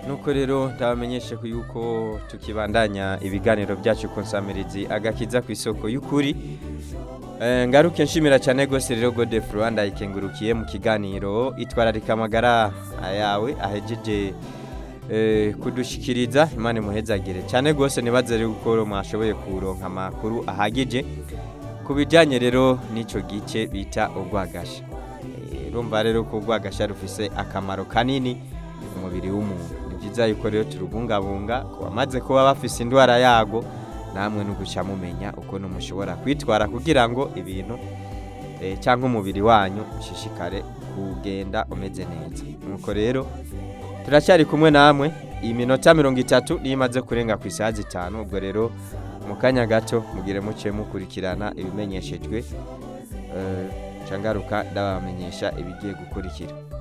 nuko rero ndabamenyeshe ko yuko tukibandanya ibiganiro byacu ku nsamirizi agakiza ku isoko y'ukuri Eh, ngaruke nshimira cyane rwose rero gode Rwanda ikengurukiye mu kiganiro itwararika amagara yawe ahejeje eh, kudushikiriza imana imuhezagire cyane rwose nibaze rero uko mwashoboye kuronka amakuru ahagije ku bijyanye rero n'icyo gice bita urwagasha Eh, urumva rero ko urwagasha rufise akamaro kanini mu mubiri w'umuntu ni byiza yuko rero turubungabunga ku bamaze kuba bafise indwara yago namwe no guca mumenya ukuntu mushobora kwitwara kugira ngo ibintu eh, cyangwa umubiri wanyu ushishikare kugenda umeze neza nuko rero turacyari kumwe namwe iyi minota mirongo itatu niyo imaze kurenga ku isaha zitanu ubwo rero mu kanya gato mugire muce mukurikirana ibimenyeshejwe eh, nca ngaruka ndabamenyesha ibigiye gukurikira